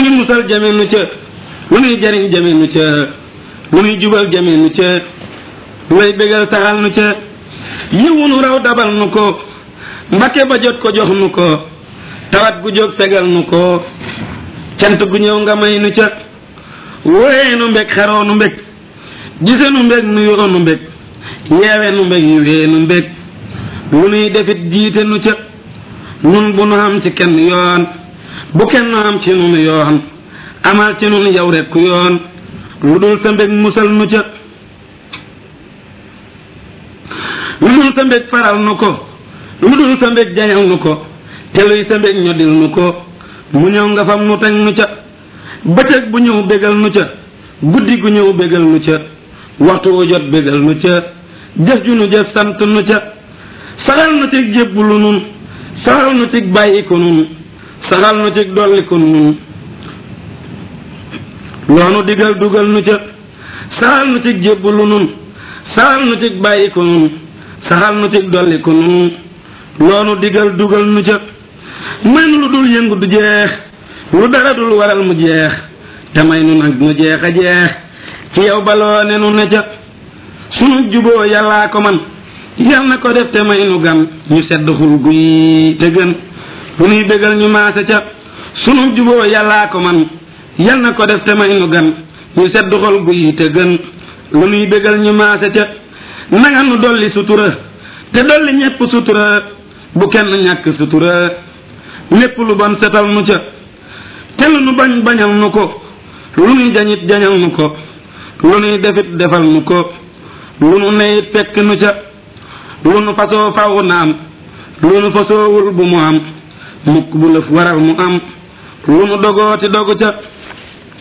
nuy musal jame nu ca lu nuy jariñ jame nu ca lu nuy jubal jame nu ca lu lay bégal saxal nu ca yiwu nu raw dabal nu ko mbake ba jot ko jox nu ko tawat gu jóg tegal nu ko cant gu ñëw nga may nu ca wóoyee nu mbég xaroo nu mbég gise nu mbég nu yoo nu mbég yeewe nu mbég yiwee nu mbég lu nuy defit jiite nu ca nun bu nu am ci kenn yoon bu kenn am ci nun yoon amal ci nun yow rekk yoon lu dul sa mbég musal nu ca lu dul sa mbég faral nu ko lu dul sa mbég jañal nu ko te luy sa mbég ñoddil nu ko mu ñëw nga fam nu teg nu ca bëccëg bu ñëw bégal nu ca guddi gu ñëw bégal nu ca waxtu wu jot bégal nu ca jëf ju nu jëf sant nu ca saxal nu cig jébbulu nun saxal nu cig bàyyi ko nun saxal nu cig dolli ko nun loonu digal dugal nu ca saxal nu cig jébbulu nun saxal nu cig bàyyi ko nun saxal nu cig dolli ko nun loonu digal dugal nu ca may nu lu dul yëngu du jeex lu dara dul waral mu jeex te may nu nag mu jeex a jeex ci yow baloo ne nu ne ca sunu juboo yàllaa ko man yal na ko def te may nu gan ñu sedd xul guy te gën lu nuy bégal ñu maase ca sunu juboo yàllaa ko man yal na ko def te may nu gan ñu sedd xol guy te gën lu nuy bégal ñu maase ca nanga nu dolli sutura te dolli ñépp sutura bu kenn ñàkk sutura lépp lu bon setal nu ca te lu nu bañ bañal nu ko lu nuy jañit jañal nu ko lu nuy defit defal nu ko lu nu neyit fekk nu ca lu nu fasoo faw na am lu nu fasoowul bu mu am mukk bu lëf waral mu am lu nu dogooti dogu ca